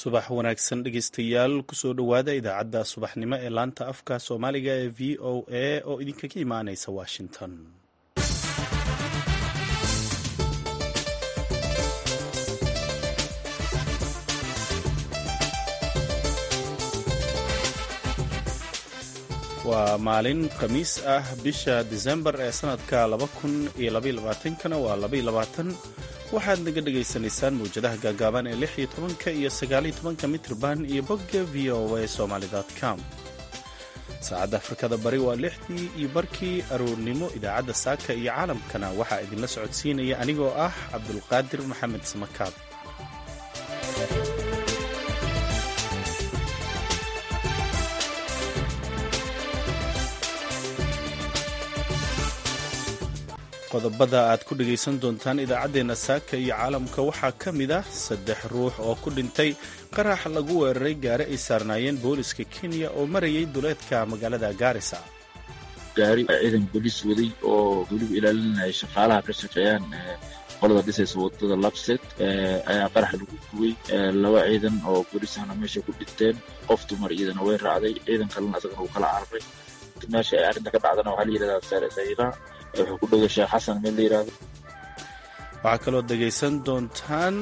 subax wanaagsan dhegeystayaal kusoo dhowaada idaacadda subaxnimo ee laanta afka soomaaliga ee v o a oo idinkaga imaaneysa washington waa maalin khamiis ah bisha disembar ee sanadka kana waa waxaad naga dhagaysanaysaan mawjadaha gaagaaban ee lixiyo tobanka iyo sagaaliyo tobanka mitrban iyo bogga v o a somalycom saacadda afrikada bari waa lixdii iyo barkii aroornimo idaacadda saaka iyo caalamkana waxaa idinla socodsiinaya anigoo ah cabdulqaadir maxamed samakaab qodobada aad ku dhegaysan doontaan idaacaddeenna saaka iyo caalamka waxaa ka mid ah saddex ruux oo ku dhintay qarax lagu weeraray gaari ay saarnaayeen booliska kenya oo marayay duleedka magaalada gaarisa gaari ciidan booliis waday oo weliba ilaalinaya shaqaalaha ka shaqeeyaan qolada dhisaysa wadada labset ayaa qarax lagu gubay laba ciidan oo booliisahna meesha ku dhinteen qof dumar iyadana way raacday ciidan kalena isagana uu kala cararay meesha ay arrinta ka dhacdana waxaa la yidhahdaa sayra wuxuu ku dhoway sheekh xasan meel la yidhahdo waxaa kaloo dhegaysan doontaan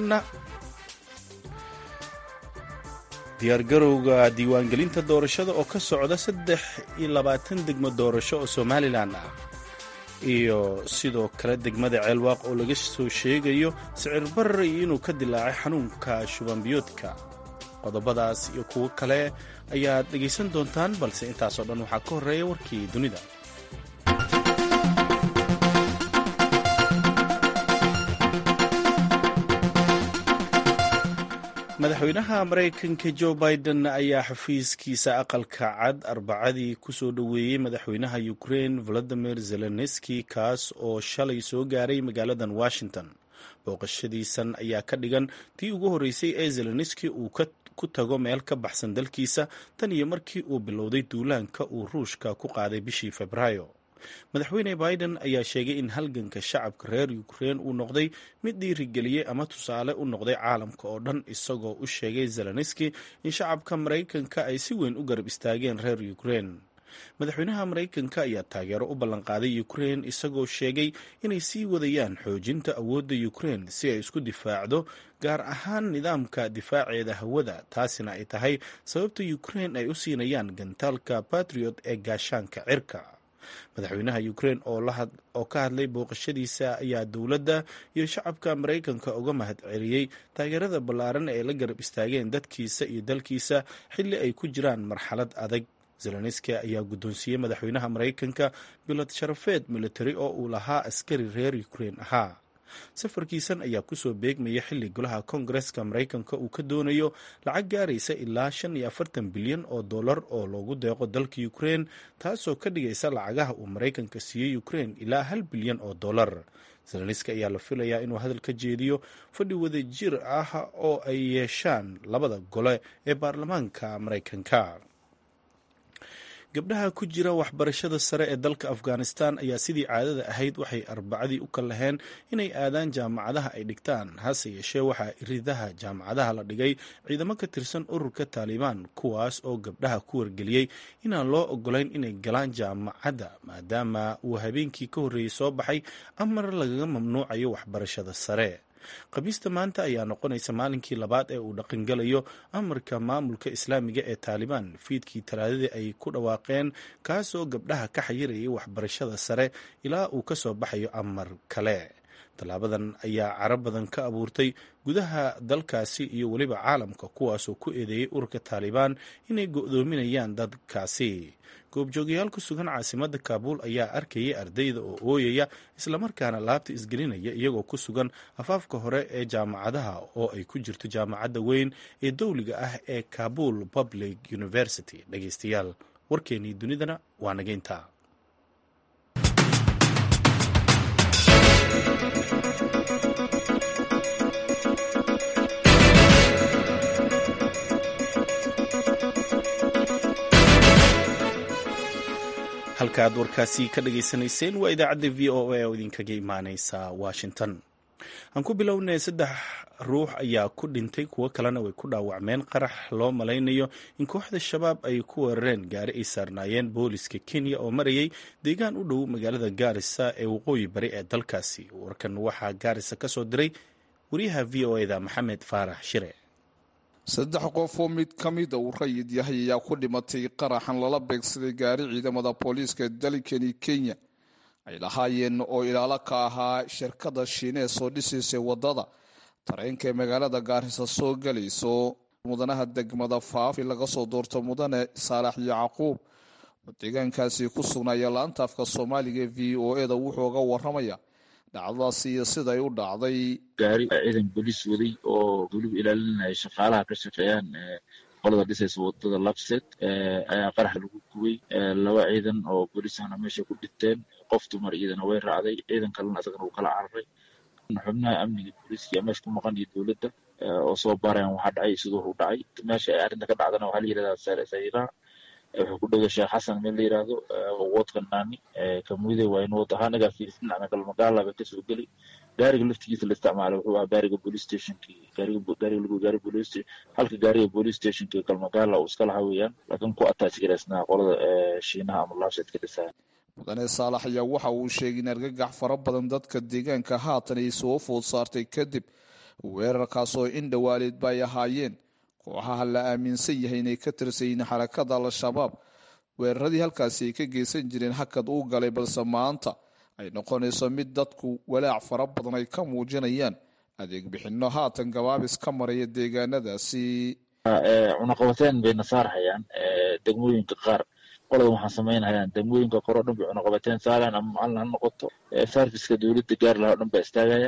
diyaargarowga diiwaangelinta doorashada oo ka socda saddex iyo labaatan degmo doorasho oo somalilan ah iyo sidoo kale degmada ceelwaaq oo laga soo sheegayo sicir barri inuu ka dilaacay xanuunka shubanbiyoodka qodobadaas iyo kuwo kale ayaad dhegaysan doontaan balse intaasoo dhan waxaa ka horreeya warkii dunida madaxweynaha maraykanka jo biden ayaa xafiiskiisa aqalka cad arbacadii ku soo dhoweeyey madaxweynaha ukrain volodimir zelenski kaas oo shalay soo gaaray magaaladan washington booqashadiisan ayaa ka dhigan tii ugu horreysay ee zelenski uu ku tago meel ka baxsan dalkiisa tan iyo markii uu bilowday duulaanka uu ruushka ku qaaday bishii febraayo madaxweyne biden ayaa sheegay in halganka shacabka reer ukrein uu noqday mid dhiirigeliyey ama tusaale u noqday caalamka oo dhan isagoo u sheegay zelenski in shacabka maraykanka ay si weyn u garab istaageen reer ukrein madaxweynaha maraykanka ayaa taageero u ballanqaaday ukrein isagoo sheegay inay sii wadayaan xoojinta awoodda ukrein si ay isku difaacdo gaar ahaan nidaamka difaaceeda hawada taasina ay tahay sababta ukrein ay u siinayaan gantaalka batriot ee gaashaanka cirka madaxweynaha ukrein oo ka hadlay booqashadiisa ayaa dowladda iyo shacabka maraykanka uga mahad celiyey taageerada ballaaran ee la garab istaageen dadkiisa iyo dalkiisa xilli ay ku jiraan marxalad adag zelenski ayaa guddoonsiiyey madaxweynaha maraykanka bilad sharafeed militari oo uu lahaa askari reer ukrein ahaa safarkiisan ayaa kusoo beegmaya xilli golaha koongareska maraykanka uu ka doonayo lacag gaaraysa ilaa shan iyo afartan bilyan oo dollar oo loogu deeqo dalka ukrein taasoo ka dhigaysa lacagaha uu maraykanka siiyey ukrein ilaa hal bilyan oo dollar zelenski ayaa la filayaa inuu hadal ka jeediyo fadhi wadajir ah oo ay yeeshaan labada gole ee baarlamaanka maraykanka gabdhaha ku jira waxbarashada sare ee dalka afghanistan ayaa sidii caadada ahayd waxay arbacadii u kallaheen inay aadaan jaamacadaha ay dhigtaan hase yeeshee waxaa iridaha jaamacadaha la dhigay ciidamo ka tirsan ururka taalibaan kuwaas oo gabdhaha ku wargeliyey inaan loo ogolayn inay galaan jaamacadda maadaama uu habeenkii ka horreeyey soo baxay amar lagaga mamnuucayo waxbarashada sare khamiista maanta ayaa noqonaysa maalinkii labaad ee uu dhaqangelayo amarka maamulka islaamiga ee taalibaan fiidkii talaadadii ay ku dhawaaqeen kaasoo gabdhaha ka xayirayay waxbarashada sare ilaa uu ka soo baxayo amar kale tallaabadan ayaa cara badan ka abuurtay gudaha dalkaasi iyo weliba caalamka kuwaasoo ku eedeeyey ururka taalibaan inay go'doominayaan dadkaasi goobjoogayaal ku sugan caasimadda kaabuul ayaa arkayay ardayda oo ooyaya islamarkaana laabta isgelinaya iyagoo ku sugan afaafka hore ee jaamacadaha oo ay ku jirto jaamacadda weyn ee dowliga ah ee kabul public university dhegeystayaal warkeenii dunidana waa nageynta halkaaad warkaasi ka dhageysanayseen waa idaacadda v o a oo idinkaga imaaneysa washington aan ku bilownay saddex ruux ayaa ku dhintay kuwo kalena way ku dhaawacmeen qarax loo malaynayo in kooxda shabaab ay ku weerareen gaari ay saarnaayeen booliska kenya oo marayay deegaan u dhow magaalada gaarisa ee waqooyi bari ee dalkaasi warkan waxaa gaarisa ka soo diray wariyaha v o eda maxamed faarax shire saddex qof oo mid ka mida uu rayid yahay ayaa ku dhimatay qaraxan lala beegsaday gaari ciidamada booliiska dalkani kenya ay lahaayeen oo ilaalo ka ahaa shirkada shiinees oo dhisaysay wadada tareenka ee magaalada gaarisa soo galayso mudanaha degmada faafi laga soo doorto mudane saalax yacquub oo deegaankaasi ku sugnaaya la-anta afka soomaaliga v o eda wuxuu uga waramaya dhacdadaasi iyo siday u dhacday gaari ciidan booliis waday oo weliba ilaalinaya shaqaalaha ka shaqeeyaan qolada dhisaysa wadada labset ayaa qarax lagu gubay laba ciidan oo booliisahna meesha ku dhinteen qof dumar iyadana way raacday ciidan kalena isagana uu kala cararay xubnaha amniga booliiska meesha ku maqan iyo dowladda oo soo baarayan waxaa dhacay siduu u dhacay meesha ay arrinta ka dhacdana waxaa la yihahdaa sayraa wuxuu ku dhowda sheekh xasan meel la yihahdo woodka naani kamuide waa in wood ahaa nagaa fiirsin dhacna galmagaala bay kasoo geli gaariga laftigiisa la isticmaalay wuxuu ahaa gaariga police stationki gaariga gaariga lagu gaari police station halka gaariga police stationki galmagaala uu iska lahaa weeyaan laakiin ku attach garaysnaa qolada shiinaha ama laabseedka dhisaya mudane saalax ayaa waxa uu sheegay in argagax fara badan dadka deegaanka haatan ay soo food saartay kadib weerarkaas oo in dhawaaleedba ay ahaayeen kooxaha la aaminsan yahay inay ka tirsayiin xarakada al-shabaab weeraradii halkaasi ay ka geysan jireen hakad uu galay balse maanta ay noqonayso mid dadku walaac fara badan ay ka muujinayaan adeeg bixinno haatan gabaabis ka maraya deegaanadaasi cunaqabateen bay nasaarhayaan degmooyinka qaar qolada waxaan samaynhayaan degmooyinka kore o dhan bay cunaqabateen saaraan ama macalin ha noqoto sarfiska dowladda gaari lahaa o dhan baa istaagaya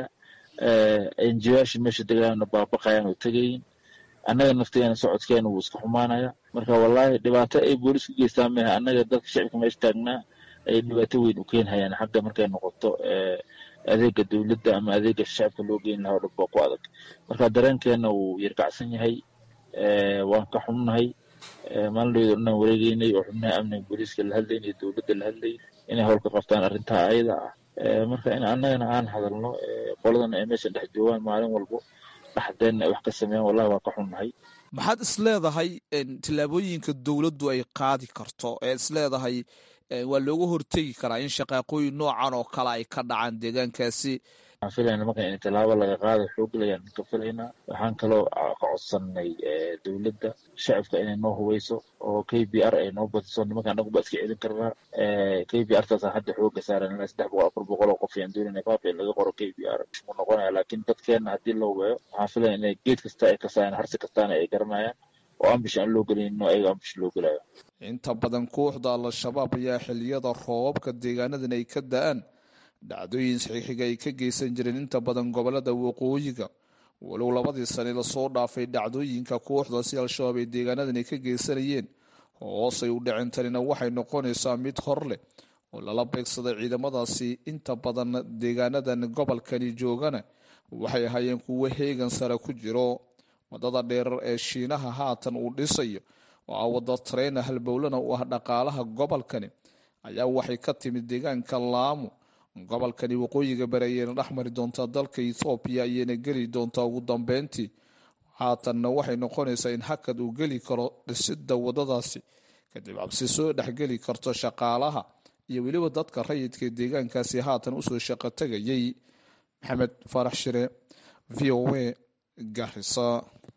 enjiyaasha meesha degaana baabaqayaan oo tegayin annaga nafteena socodkeena wuu iska xumaanaya marka wallaahi dhibaato ay boolis ku geystaan mehe annaga dadka shacibka meesha taagnaa ay dhibaato weyn u keenhayaan xagga markay noqoto adeega dowladda ama adeega shacibka loo geyn lahaa o dhan baa ku adag marka dareenkeena wuu yarkacsan yahay waan ka xunnahay maalinleydo dhanaan wareegeynay oo xubnaha amniga booliiska la hadlaynay dowladda la hadlayay inay howlka qabtaan arrintaa ayada ah marka in annagana aan hadalno qoladana ay meesha dhex joogaan maalin walbo dhaxdeenna ay wax ka sameeyaan wallahi waa ka xunnahay maxaad isleedahay tillaabooyinka dowladdu ay qaadi karto ee isleedahay waa looga hortegi karaa in shaqaaqooyin noocan oo kale ay ka dhacaan deegaankaasi waxaan filayna marka in tallaabo laga qaado xooglayaan ka filaynaa waxaan kaloo ka codsanay dowladda shacabka inay noo hubayso oo k b r ay noo badiso nimanka anagu baa iska celin karnaa k b r taasa hadda xooga saaran ilaa saddex boqol afar boqol oo qof yaan doonayna faafi in laga qoro k b r mu noqonaya laakiin dadkeenna haddii loo weeyo waxaan filaya inay geed kasta ay kasaayaan harsi kastaana ay garanayaan oo ambish aan loo gelayno ayaga ambish loo gelayo inta badan kooxda al-shabaab ayaa xiliyada roobabka deegaanadan ay ka da-aan dhacdooyin saxiixiga ay ka geysan jireen inta badan gobolada waqooyiga walow labadii sane lasoo dhaafay dhacdooyinka kooxdaasi al-shabaab ee deegaanadan ay ka geysanayeen hoosay u dhicin tanina waxay noqonaysaa mid hor leh oo lala beegsaday ciidamadaasi inta badan deegaanadan gobolkani joogana waxay ahaayeen kuwo heegan sare ku jiro wadada dheerar ee shiinaha haatan uu dhisayo oo ah wada tareena halbowlana u ah dhaqaalaha gobolkani ayaa waxay ka timid deegaanka laamo gobolkani waqooyiga bari ayayna dhex mari doontaa dalka ethoobiya ayayna geli doontaa ugu dambeyntii haatanna waxay noqonaysaa in hakad uu geli karo dhisidda wadadaasi kadib cabsi soo dhexgeli karto shaqaalaha iyo weliba dadka rayidka deegaankaasi haatan usoo shaqo tegayay maxamed faarax shire v o a garisa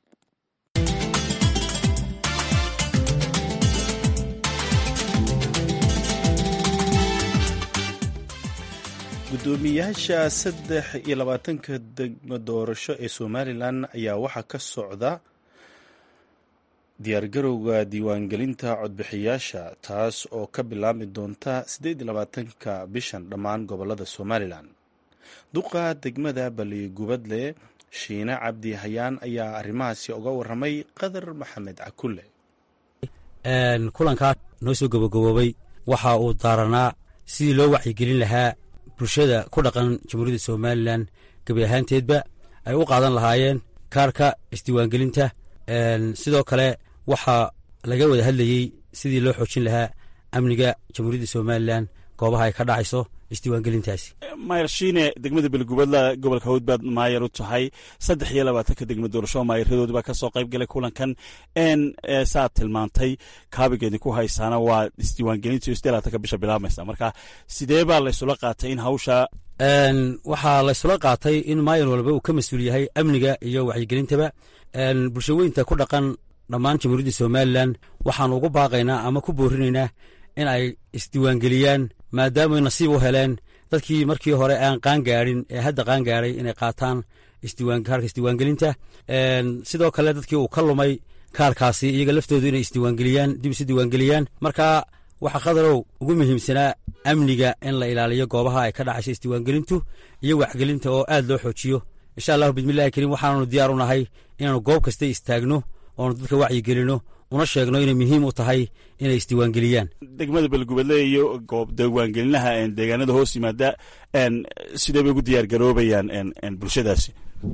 gudoomiyaasha saddex iyo labaatanka degmo doorasho ee somalilan ayaa waxaa ka socda diyaargarowga diiwaangelinta codbixiyaasha taas oo ka bilaabmi doonta siddeed iyo labaatanka bishan dhammaan gobolada somalilan duqa degmada baligubadle shiine cabdi hayaan ayaa arrimahaasi uga waramay qadar maxamed cakulle kulankaa noo soo gabagaboobay waxa uu daaranaa sidii loo wacyigelin lahaa bulshada ku dhaqan jamhuuriyadda somalilan gebi ahaanteedba ay u qaadan lahaayeen kaarka isdiiwaangelinta sidoo kale waxaa laga wada hadlayey sidii loo xoojin lahaa amniga jamhuuriyadda somalilan goobaha ay ka dhacayso isdiiwaangelintaasi maayarshiine degmada beligubadla gobolka hawd baad maayar u tahay saddex iyo labaatanka degma doorasho maayaradoodi baa kasoo qayb galay kulankan n saad tilmaantay kaabigeedii ku haysaana waa isdiiwaangelinta isdee labaatanka bisha bilaabmaysa marka sidee baa laysula qaatay in hawsha waxaa laysula qaatay in maayar walba uu ka mas-uul yahay amniga iyo wacyigelintaba bulshaweynta ku dhaqan dhammaan jamhuuriyadda somalilan waxaanu ugu baaqaynaa ama ku boorinaynaa in ay isdiiwaangeliyaan maadaamay nasiib u heleen dadkii markii hore aan qaan gaadhin ee hadda qaan gaadhay inay qaataan kaarka isdiiwaangelinta sidoo kale dadkii uu ka lumay kaarkaasi iyaga laftoodu inay isdiiwaangeliyaan dib isu diiwaangeliyaan marka waxaa khadarow ugu muhiimsanaa amniga in la ilaaliyo goobaha ay ka dhacayso isdiiwaangelintu iyo waxgelinta oo aad loo xoojiyo insha allahu bismillahi kariim waxaananu diyaar u nahay inaanu goob kasta istaagno oonu dadka wacyigelino una sheegno inay muhiim u tahay inay isdiiwaangeliyaan degmada beelgubadle iyo goob diiwaangelinaha deegaanada hoos yimaada sidee bay ugu diyaar garoobayaan bulshadaasi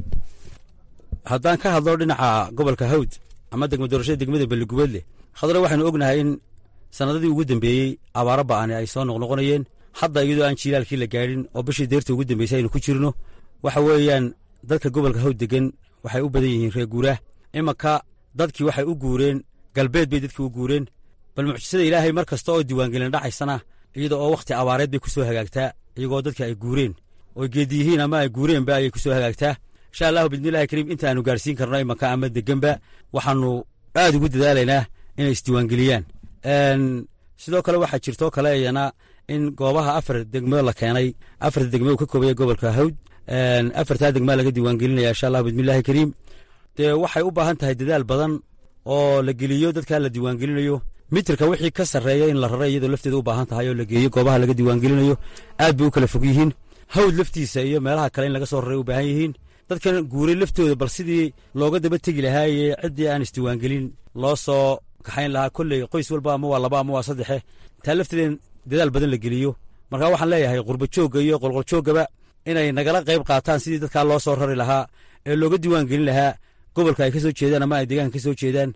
haddaan ka hadlo dhinaca gobolka hawd ama degma doorashada degmada beligubadle khadro waxaynu ognahay in sanadadii ugu dambeeyey abaaro ba'ani ay soo noqnoqonayeen hadda iyadoo aan jiilaalkii la gaadhin oo bishii deerta ugu dambeysay aynu ku jirno waxa weeyaan dadka gobolka hawd degan waxay u badan yihiin reer guuraah imanka dadkii waxay u guureen galbeed bay dadkii u guureen bal mucjisada ilaahay mar kasta oo diiwaangelin dhacaysana iyada oo wakhti abaareed bay ku soo hagaagtaa iyagoo dadka ay guureen oo geedi yihiin ama ay guureenba ayay ku soo hagaagtaa insha allahu bismillahi kariim inta aanu gaarsiin karno imanka ama deganba waxaanu aad ugu dadaalaynaa inay isdiiwaangeliyaan sidoo kale waxaa jirtoo kale iyana in goobaha afar degmo la keenay afarta degmo uu ka koobaya gobolka hawd afartaa degmaa laga diiwaangelinaya insha allahu bismillahi kariim dee waxay u baahan tahay dadaal badan oo la geliyo dadkaa la diiwaangelinayo mitirka wixii ka sarreeya in la rara iyadoo lafteeda u baahan tahay oo la geeyo goobaha laga diiwaangelinayo aad bay u kala fog yihiin hawd laftiisa iyo meelaha kale in laga soo raray u baahan yihiin dadkan guuray laftooda bal sidii looga daba tegi lahaayee ciddii aan isdiiwaangelin loo soo kaxayn lahaa kolley qoys walba ama waa laba ama waa saddexe taa lafteeda in dadaal badan la geliyo marka waxaan leeyahay qurba joogga iyo qolqoljoogaba inay nagala qayb qaataan sidii dadkaa loo soo rari lahaa ee looga diiwaan gelin lahaa gobolka ay ka soo jeedaan ama ay deegaanka ka soo jeedaan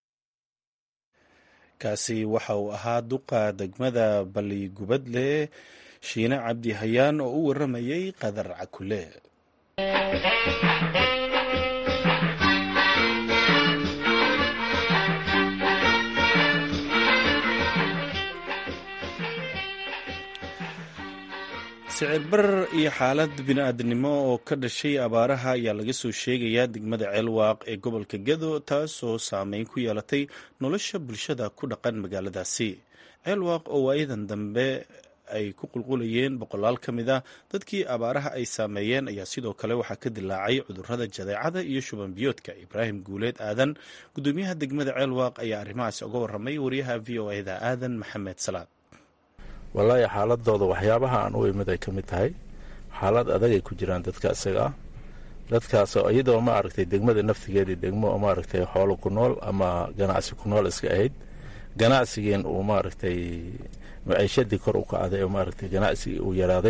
kaasi waxa uu ahaa duqa degmada balligubadle shiine cabdi hayaan oo u warramayey qadar cakule sicir barar iyo xaalad bini-aadnimo oo ka dhashay abaaraha ayaa laga soo sheegayaa degmada ceelwaaq ee gobolka gedo taasoo saameyn ku yeelatay nolosha bulshada ku dhaqan magaaladaasi ceelwaaq oo waayadan dambe ay ku qulqulayeen boqolaal ka mid a dadkii abaaraha ay saameeyeen ayaa sidoo kale waxaa ka dilaacay cudurrada jadeecada iyo shuban biyoodka ibraahim guuleed aadan gudoomiyaha degmada ceelwaaq ayaa arrimahaasi uga warramay wariyaha v o eda aadan maxamed salaad wallaahi xaaladooda waxyaabaha aan u imid ay ka mid tahay xaalad adagay ku jiraan dadka isaga ah dadkaasoo iyadoo ma aragtay degmada naftigeedii degmo maaragtay xoolo ku nool ama ganacsi ku nool iska ahayd ganacsigeen uu maaragtay maciishadii kor u kacday oo maaragtay ganacsigii uu yaraaday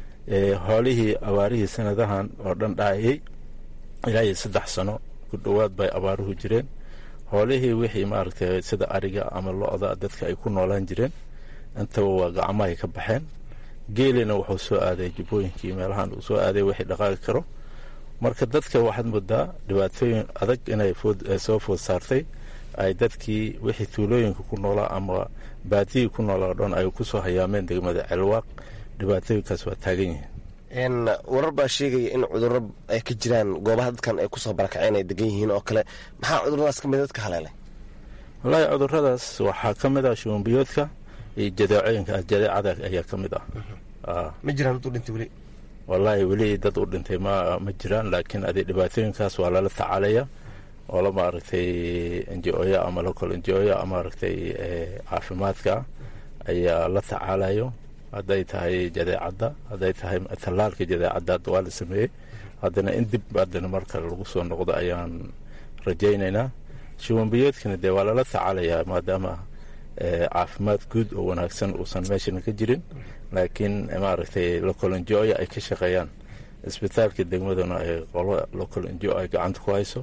xoolihii abaarihii sanadahan oo dhan dhacayay ilaa iyo saddex sano ku dhowaad bay abaaruhu jireen xoolihii wixii maaragtay sida ariga ama lo-da dadka ay ku noolaan jireen intaba waa gacmahay ka baxeen geelina wuxuu soo aaday jubbooyinkii meelahan uu soo aaday wixii dhaqaaqi karo marka dadka waxaad moodaa dhibaatooyin adag inay soo food saartay ay dadkii wixii tuulooyinka ku noolaa ama baadiyii ku noolaa o dhan ay ku soo hayaameen degmada celwaaq dhibaatooyinkaas waa taagan yihiin warar baa sheegaya in cudurro ay ka jiraan goobaha dadkan ay kusoo barakaceen ay degan yihiin oo kale maxaa cuduradaas ka mid dadka haleelay wallaahi cuduradaas waxaa ka mid ah shubanbiyoodka iyo jadeecooyinka jadeecada ayaa ka mid ah ma jiraan dad u dhintay weli wallaahi weli dad u dhintay ma ma jiraan laakiin adi dhibaatooyinkaas waa lala tacaalaya oo la maaragtay njoya ama local njoya maaragtay caafimaadka ayaa la tacaalayo hadday tahay jadeecadda hadday tahay tallaalka jadeecadda hadda waa la sameeyey haddana in dib haddana markale lagu soo noqdo ayaan rajaynaynaa shubanbiyoodkana dee waa lala tacaalayaa maadaama caafimaad guud oo wanaagsan uusan meeshana ka jirin laakiin maaragtay local njoya ay ka shaqeeyaan isbitaalka degmaduna ay qolo local njo ay gacanta ku hayso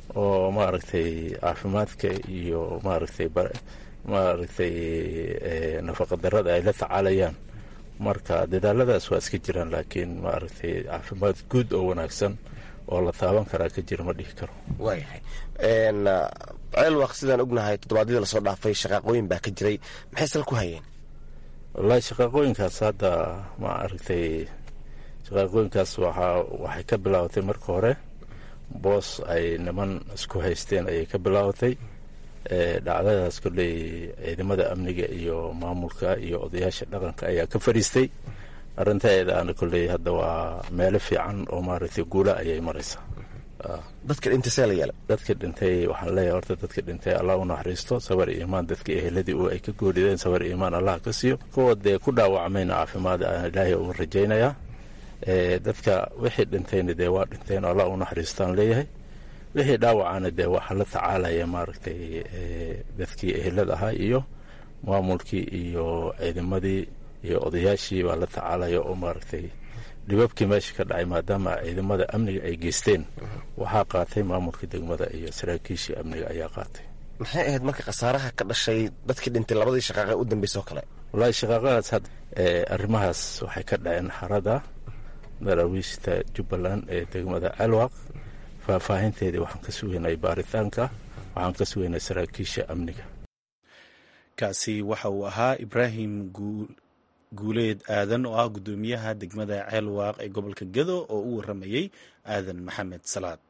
oo maaragtay caafimaadka iyo maaragtay maaragtay nafaqa darada ay la tacaalayaan marka dadaaladaas waa iska jiraan laakiin maaragtay caafimaad guud oo wanaagsan oo la taaban karaa ka jira ma dhihi karo waayahay ceelwaq sidaan ognahay toddobaadyadii lasoo dhaafay shaqaaqooyin baa ka jiray maxay sal ku hayeen wallaahi shaqaaqooyinkaas hadda ma aragtay shaqaaqooyinkaas waxaa waxay ka bilaabatay marka hore boos ay niman isku haysteen ayay ka bilaabatay dhacdadaas kolley ciidamada amniga iyo maamulka iyo odayaasha dhaqanka ayaa ka fadhiistay arrintaeedaana kolley hadda waa meelo fiican oo maaragtay guula ayay maraysaa dadka dhintay see la yeelay dadka dhintay waxaan leeyahay horta dadka dhintay allah u naxariisto sabar iyo imaan dadka eheladii u ay ka goolideen sabar iyo imaan allah ka siiyo kuwa dee ku dhaawacmayna caafimaad aan ilaahay uga rajaynayaa dadka wixii dhintayna dee waa dhinteen allah u naxariistaan leeyahay wixii dhaawacana dee waxaa la tacaalaya maaragtay dadkii ehelada ahaa iyo maamulkii iyo ciidamadii iyo odayaashii baa la tacaalaya oo maaragtay dhibabkii meesha ka dhacay maadaama ciidamada amniga ay geysteen waxaa qaatay maamulka degmada iyo saraakiishii amniga ayaa qaatay maxay ahayd marka khasaaraha ka dhashay dadkii dhintay labadii shaqaaqa u dambeysay oo kale wallaahi shaqaaqadaas had arrimahaas waxay ka dhaceen xarada daraawiishta jubbaland ee degmada alwaq faahfaahinteedii waxaan ka sugeynay baaritaanka waxaan ka sugeynay saraakiisha amniga kaasi waxa uu ahaa ibraahim guuleed aadan oo ah guddoomiyaha degmada ceelwaaq ee gobolka gedo oo u waramayey aadan maxamed salaad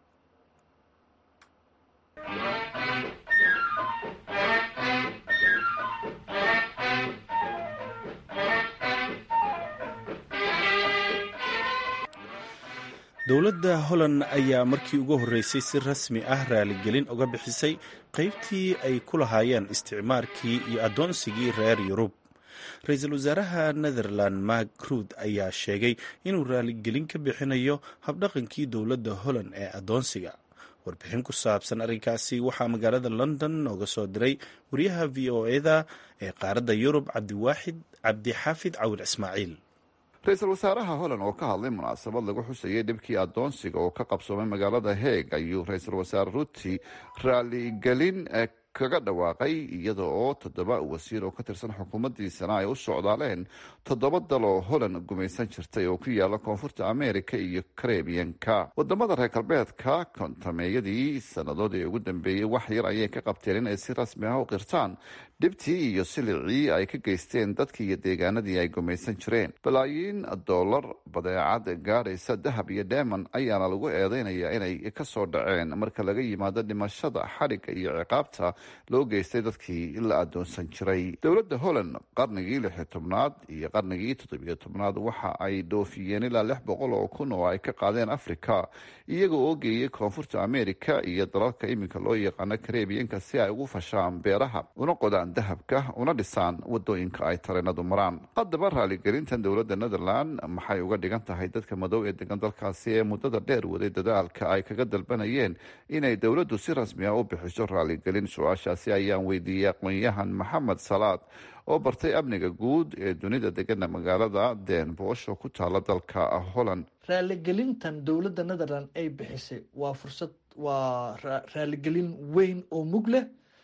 dowladda holland ayaa markii ugu horreysay si rasmi ah raaligelin uga bixisay qaybtii ay ku lahaayeen isticmaarkii iyo addoonsigii reer yurub ra-iisul wasaaraha netherland mark ruud ayaa sheegay inuu raaligelin ka bixinayo habdhaqankii dowladda holland ee addoonsiga warbixin ku saabsan arrinkaasi waxaa magaalada london nooga soo diray wariyaha v o eda ee qaaradda yurub cabdiwaaxid cabdixaafid cawil ismaaciil ra-iisul wasaaraha holland oo ka hadlay munaasabad lagu xusayay dhibkii addoonsiga oo ka qabsoomay magaalada heeg ayuu ra-iisul wasaare ruuti raaligelin kaga dhawaaqay iyada oo toddoba wasiir oo ka tirsan xukuumaddiisana ay u socdaaleen toddoba dal oo holland gumaysan jirtay oo ku yaala koonfurta america iyo karebiyanka wadamada reer galbeedka kontameeyadii sannadood ee ugu dambeeyey wax yar ayay ka qabteen in ay si rasmi ah u qirtaan dhibtii iyo silicii ay ka geysteen dadkii iyo deegaanadii ay gumaysan jireen balaayiin dollar badeecad gaadhaysa dahab iyo dheeman ayaana lagu eedeynayaa inay kasoo dhaceen marka laga yimaado dhimashada xadhigga iyo ciqaabta loo geystay dadkii la adoonsan jiray dowladda holland qarnigii lixi tobnaad iyo qarnigii toddobiyo tobnaad waxa ay dhoofiyeen ilaa lix boqol oo kun oo ay ka qaadeen africa iyaga oo geeyey koonfurta america iyo dalalka iminka loo yaqaano karebiyanka si ay ugu fashaan beeraha una qodaan dahabka una dhisaan wadooyinka ay tareenadu maraan haddaba raaligelintan dowladda netherland maxay uga dhigan tahay dadka madow ee degan dalkaasi ee muddada dheer waday dadaalka ay kaga dalbanayeen inay dowladdu si rasmi ah u bixiso raaligelin su-aashaasi ayaan weydiiyey aqoon-yahan maxamed salaad oo bartay amniga guud ee dunida degana magaalada den bosh oo ku taala dalka holland raaligelintan dowladda netherland ay bixisay waa fursad waa raaligelin weyn oo mug leh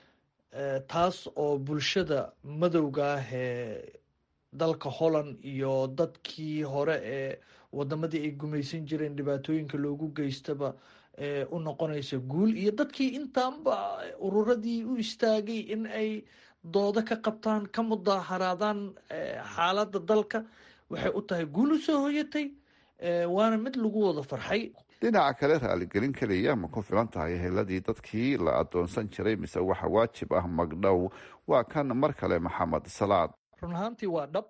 taas oo bulshada madowga ah ee dalka holland iyo dadkii hore ee wadamadii ay gumaysan jireen dhibaatooyinka loogu geystaba u noqonaysa guul iyo dadkii intaanba ururadii u istaagay in ay doodo ka qabtaan ka mudaaharaadaan xaaladda dalka waxay u tahay guul u soo hoyatay waana mid lagu wada farxay dhinaca kale raaligelin keliya ma ku filan tahay heladii dadkii la adoonsan jiray mise waxa waajib ah magdhow waa kan mar kale maxamed salaad run ahaantii waa dhab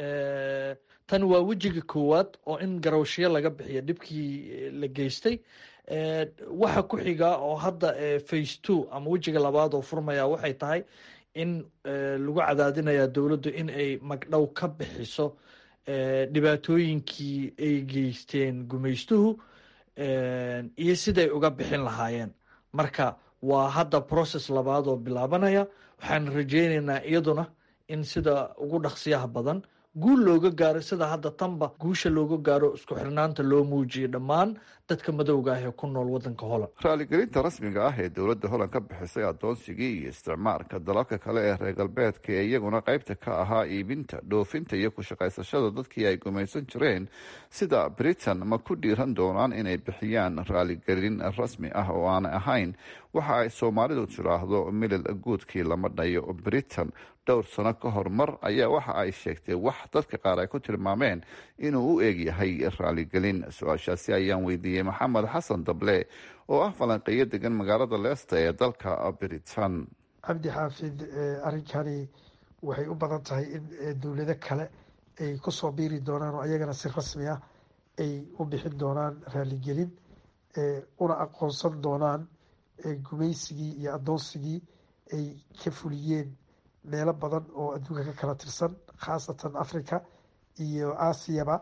tan waa wejiga koowaad oo in garawshiyo laga bixiyo dhibkii la geystay waxa ku xiga oo hadda face two ama wejiga labaad oo furmaya waxay tahay in lagu cadaadinaya dowladdu in ay magdhow ka bixiso dhibaatooyinkii ay geysteen gumaystuhu iyo siday uga bixin lahaayeen marka waa hadda process labaad oo bilaabanaya waxaan rajeyneynaa iyaduna in sida ugu dhaqsiyaha badan guul looga gaaro sida hadda tanba guusha looga gaaro isku xirnaanta loo muujiyay dhammaan dadka madowga ah ee ku nool wadanka holland raaligelinta rasmiga ah ee dowladda holland ka bixisay adoonsigii iyo isticmaalka dalalka kale ee reer galbeedka ee iyaguna qaybta ka ahaa iibinta dhoofinta iyo ku shaqaysashada dadkii ay gumaysan jireen sida britain ma ku dhiiran doonaan inay bixiyaan raaligelin rasmi ah oo aanay ahayn waxa ay soomaalidu tiraahdo milil guudkii lama dhayo britain dhowr sano ka hor mar ayaa waxa ay sheegtay wax dadka qaar ay ku tilmaameen inuu u eegyahay raaligelin su-aashaasi ayaan weydiiyey maxamed xasan dable oo ah falanqeeyo degan magaalada leesta ee dalka britain cabdi xaafid arrinkani waxay u badan tahay in dowlado kale ay kusoo biiri doonaan oo ayagana si rasmi ah ay u bixin doonaan raaligelin una aqoonsan doonaan gumaysigii iyo adoonsigii ay ka fuliyeen meelo badan oo adduunka ka kala tirsan khaasatan africa iyo aasiyaba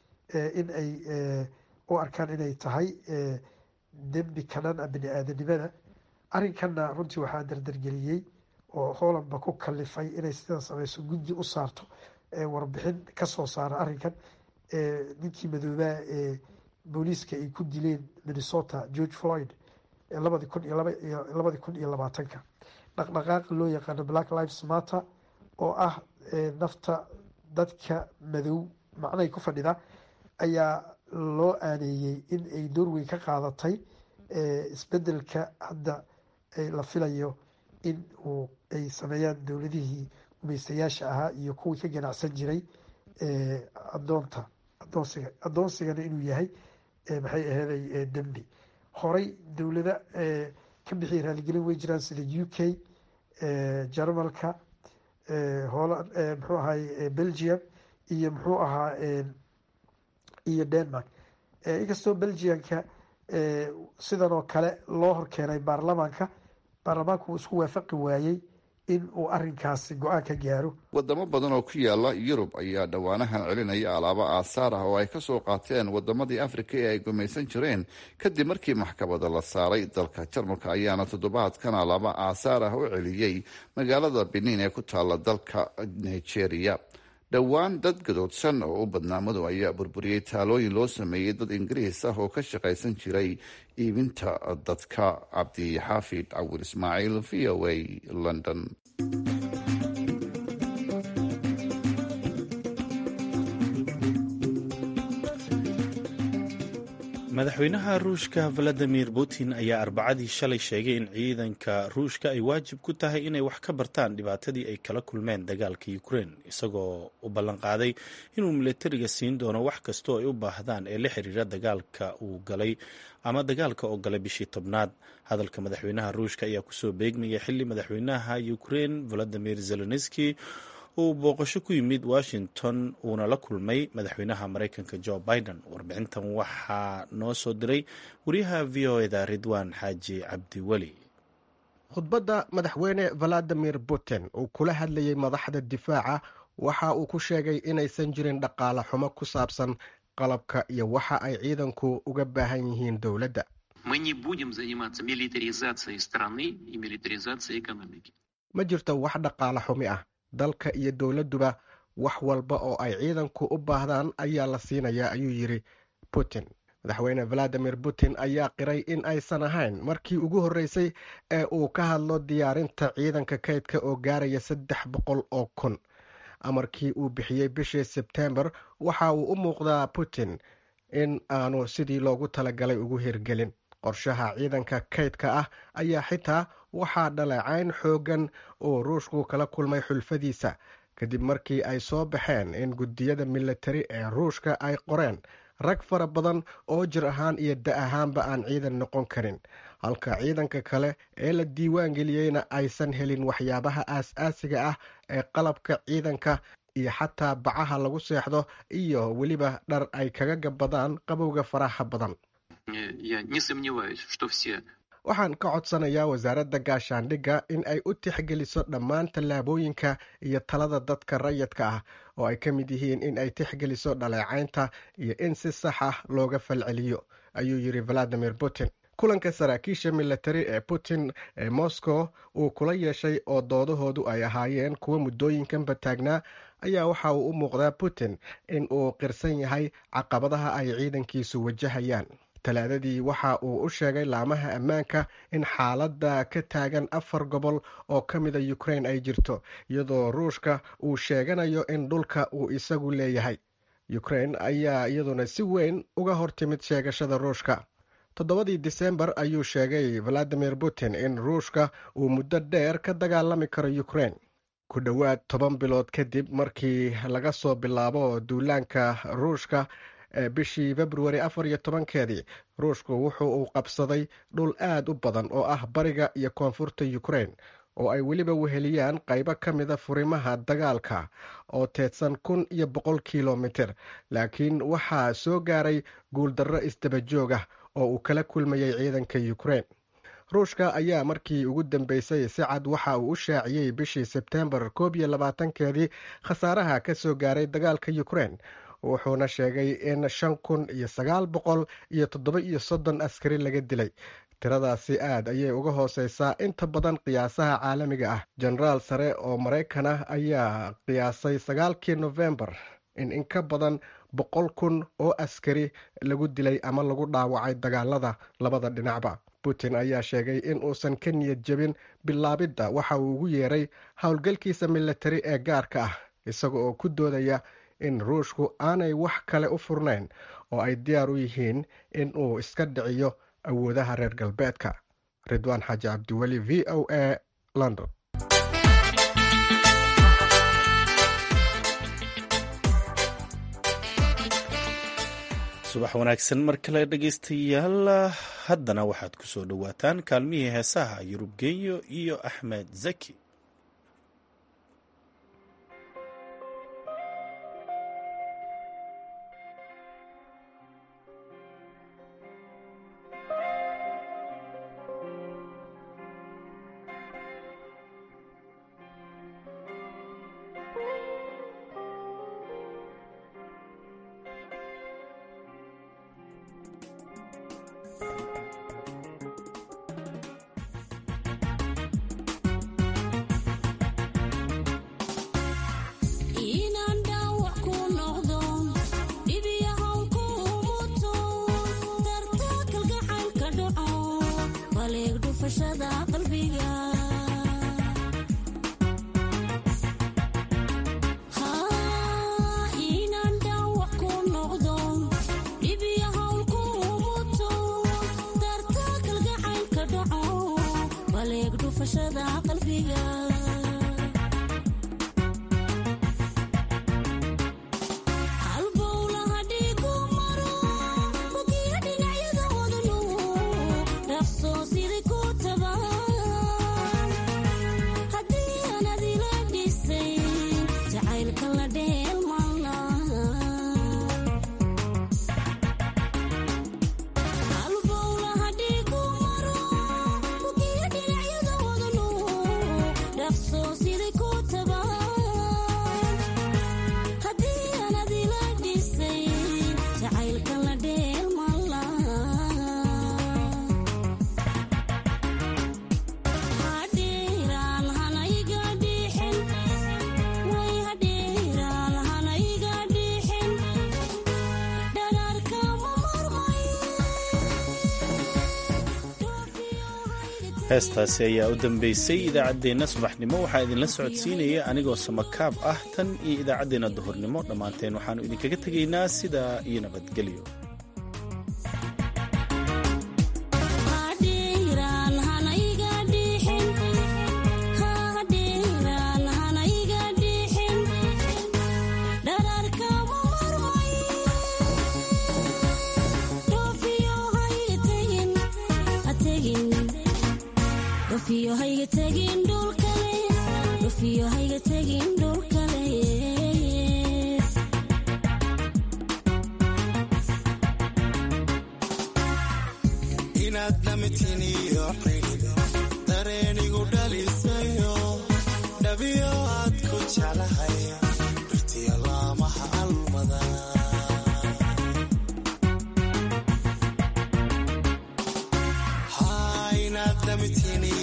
in ay u arkaan inay tahay dembi kanan a bini aadanimada arrinkanna runtii waxaa dardargeliyey oo hoolandba ku kalifay inay sidan sameyso guddi u saarto warbixin kasoo saara arrinkan ninkii madoobaa ee booliiska ay ku dileen minnesota george floyd labadi kun iyo labadi kun iyo labaatanka dhaqdhaqaaqa loo yaqaano black lives matter oo ah nafta dadka madow macnahay ku fadhida ayaa loo aaneeyey in ay door weyn ka qaadatay isbedelka hadda la filayo in uu ay sameeyaan dowladihii gumaystayaasha ahaa iyo kuwii ka ganacsan jiray adoonta adoonsiga adoonsigana inuu yahay maxay aheeday dembi horey dowlada ka bixiya raaligelin way jiraan sida u k jarmalka holand muxuu ahaay belgium iyo muxuu ahaa iyo denmark inkastoo belgiumka sidan oo kale loo horkeenay baarlamaanka baarlamaanku uu isku waafaqi waayey in uu arinkaasi go-aan ka gaaro wadamo badan oo ku yaala yurub ayaa dhowaanahan celinaya alaabo aasaar ah oo ay kasoo qaateen wadamadii afrika ee ay gumaysan jireen kadib markii maxkamada la saaray dalka jarmalka ayaana toddobaadkan alaabo aasaar ah u celiyey magaalada benin ee ku taala dalka nigeria dhowaan dad gadoodsan oo u badnaa madow ayaa burburiyey taalooyin loo sameeyey dad ingiriis ah oo ka shaqaysan jiray iibinta dadka cabdixaafid cawil ismaaciil v o a london madaxweynaha ruushka valadimir putin ayaa arbacadii shalay sheegay in ciidanka ruushka ay waajib ku tahay inay wax ka bartaan dhibaatadii ay kala kulmeen dagaalka ukrein isagoo u ballanqaaday inuu milatariga siin doono wax kasta oo ay u baahdaan ee la xiriira dagaalka uu galay ama dagaalka oo galay bishii tobnaad hadalka madaxweynaha ruushka ayaa kusoo beegmaya xili madaxweynaha ukrein valadimir zelenski uu booqasho ku yimid washington uuna la kulmay madaxweynaha mareykanka jo biden warbixintan waxaa noo soo diray wariyaha v o eda ridwan xaaji cabdiweli khudbadda madaxweyne valadimir putin uu kula hadlayey madaxda difaaca waxa uu ku sheegay inaysan jirin dhaqaale xumo ku saabsan qalabka iyo waxa ay ciidanku uga baahan yihiin dowladda ma jirto wax dhaqaale xumi ah dalka iyo dowladduba wax walba oo ay ciidanku u baahdaan ayaa la siinayaa ayuu yidhi putin madaxweyne valadimir putin ayaa qiray in aysan ahayn markii ugu horreysay ee uu ka hadlo diyaarinta ciidanka kaydka oo gaaraya saddex boqol oo kun amarkii uu bixiyey bishii sebtembar waxa uu u muuqdaa putin in aanu sidii loogu talagalay ugu hirgelin qorshaha ciidanka kaydka ah ayaa xitaa waxaa dhaleecayn xooggan oo ruushku kala kulmay xulfadiisa kadib markii ay soo baxeen in guddiyada militari ee ruushka ay qoreen rag fara badan oo jir ahaan iyo da ahaanba aan ciidan noqon karin halka ciidanka kale ee la diiwaan geliyeyna aysan helin waxyaabaha aas-aasiga ah ee qalabka ciidanka iyo xataa bacaha lagu seexdo iyo weliba dhar ay kaga gabadaan qabowga faraha badan waxaan ka codsanayaa wasaaradda gaashaandhigga in ay u tixgeliso dhammaan tallaabooyinka iyo talada dadka rayidka ah oo ay ka mid yihiin in ay tixgeliso dhaleecaynta iyo in si sax ah looga falceliyo ayuu yidhi valadimir putin kulanka saraakiisha militari ee putin ee moscow uu kula yeeshay oo doodahoodu ay ahaayeen kuwa muddooyinkanba taagnaa ayaa waxa uu u muuqdaa putin in uu qirsan yahay caqabadaha ay ciidankiisu wajahayaan talaadadii waxa uu u sheegay laamaha ammaanka in xaaladda ka taagan afar gobol oo ka mida ukrain ay jirto iyadoo ruushka uu sheeganayo in dhulka uu isagu leeyahay ukrain ayaa iyaduna si weyn uga hortimid sheegashada ruushka toddobadii disembar ayuu sheegay valadimir putin in ruushka uu muddo dheer ka dagaalami karo ukrain ku dhowaad toban bilood kadib markii laga soo bilaabo duulaanka ruushka ee bishii februari afar iyo tobankeedii ruushku wuxuu uu qabsaday dhul aad u badan oo ah bariga iyo koonfurta ukrain oo ay weliba weheliyaan qaybo ka mida furimaha dagaalka oo teedsan kun iyo boqol kilomitir laakiin waxaa soo gaaray guuldarro isdabajoog ah oo uu kala kulmayay ciidanka ukrain ruushka ayaa markii ugu dambeysay si cad waxa uu u shaaciyey bishii sebtembar koob iyo labaatankeedii khasaaraha ka soo gaaray dagaalka ukrain wuxuuna sheegay in shan kun iyo sagaal boqol iyo toddoba iyo soddon askari laga dilay tiradaasi aad ayay uga hooseysaa inta badan qiyaasaha caalamiga ah jenaraal sare oo maraykan ah ayaa qiyaasay sagaalkii nofembar in in ka badan boqol kun oo askari lagu dilay ama lagu dhaawacay dagaalada labada dhinacba putin ayaa sheegay in uusan ka niyad jebin bilaabidda waxa uu ugu yeeray howlgalkiisa militari ee gaarka ah isaga oo ku doodaya in ruushku aanay wax kale u furnayn oo ay diyaar u yihiin in uu iska dhiciyo awoodaha reer galbeedka ridwaan xaaji cabdiweli v o a london subax wanaagsan mar kale dhegaystayaal haddana waxaad ku soo dhowaataan kaalmihii heesaha yurub genyo iyo axmed zaki heestaasi ayaa u dambeysay idaacaddeenna subaxnimo waxaa idinla socodsiinaya anigoo samakaab ah tan iyo idaacaddeenna duhurnimo dhammaanteen waxaannu idinkaga tegaynaa sidaa iyo nabadgelyo mitini